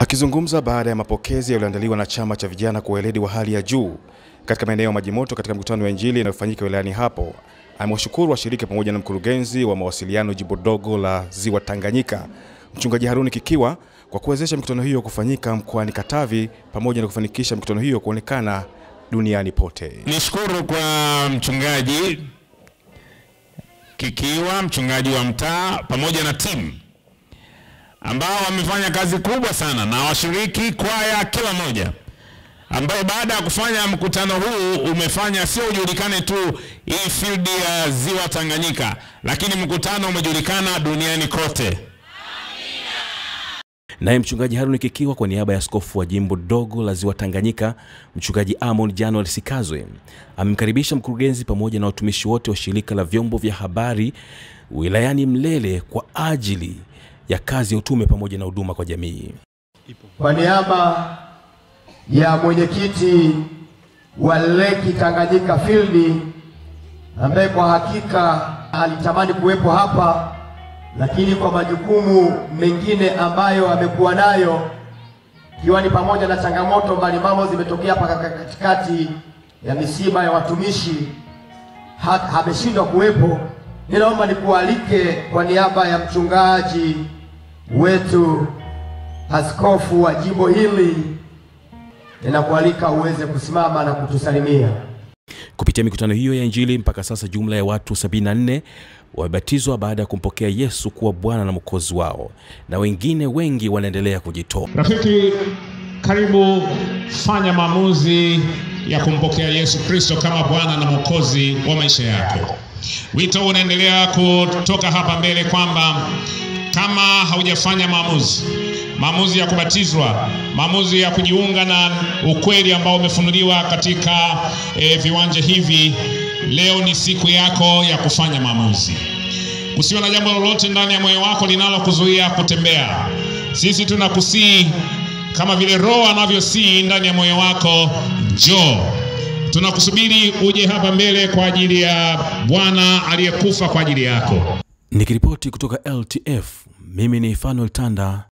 Akizungumza baada ya mapokezi yaliyoandaliwa na chama cha vijana kwa weledi wa hali ya juu katika maeneo ya Maji Moto katika mkutano wa Injili inayofanyika wilayani hapo, amewashukuru washiriki pamoja na mkurugenzi wa mawasiliano jimbo dogo la Ziwa Tanganyika, Mchungaji Haruni Kikiwa kwa kuwezesha mikutano hiyo kufanyika mkoani Katavi pamoja na kufanikisha mikutano hiyo kuonekana duniani pote. Nishukuru kwa mchungaji Kikiwa, mchungaji wa mtaa pamoja na timu ambao wamefanya kazi kubwa sana na washiriki kwaya kila moja, ambao baada ya kufanya mkutano huu umefanya sio ujulikane tu hii field ya Ziwa Tanganyika, lakini mkutano umejulikana duniani kote. Naye mchungaji Haruni Kikiwa kwa niaba ya askofu wa jimbo dogo la Ziwa Tanganyika, mchungaji Amon Januel Sikazwe amemkaribisha mkurugenzi pamoja na watumishi wote wa shirika la vyombo vya habari wilayani Mlele kwa ajili ya kazi ya utume pamoja na huduma kwa jamii. Kwa niaba ya mwenyekiti wa Leki Tanganyika Field ambaye kwa hakika alitamani kuwepo hapa, lakini kwa majukumu mengine ambayo amekuwa nayo, ikiwa ni pamoja na changamoto mbalimbali zimetokea hapa katikati ya misiba ya watumishi, ha- ameshindwa kuwepo. Ninaomba nikualike kwa niaba ya mchungaji wetu askofu wa jimbo hili, ninakualika uweze kusimama na kutusalimia. Kupitia mikutano hiyo ya Injili, mpaka sasa jumla ya watu 74 wamebatizwa baada ya kumpokea Yesu kuwa Bwana na Mwokozi wao, na wengine wengi wanaendelea kujitoa. Rafiki, karibu fanya maamuzi ya kumpokea Yesu Kristo kama Bwana na Mwokozi wa maisha yako. Wito unaendelea kutoka hapa mbele kwamba kama haujafanya maamuzi, maamuzi ya kubatizwa, maamuzi ya kujiunga na ukweli ambao umefunuliwa katika eh, viwanja hivi, leo ni siku yako ya kufanya maamuzi. Usiwe na jambo lolote ndani ya moyo wako linalokuzuia kutembea. Sisi tunakusii kama vile Roho anavyosii ndani ya moyo wako, njoo. Tunakusubiri uje hapa mbele kwa ajili ya Bwana aliyekufa kwa ajili yako. Nikiripoti kutoka LTF, mimi ni Fanuel Tanda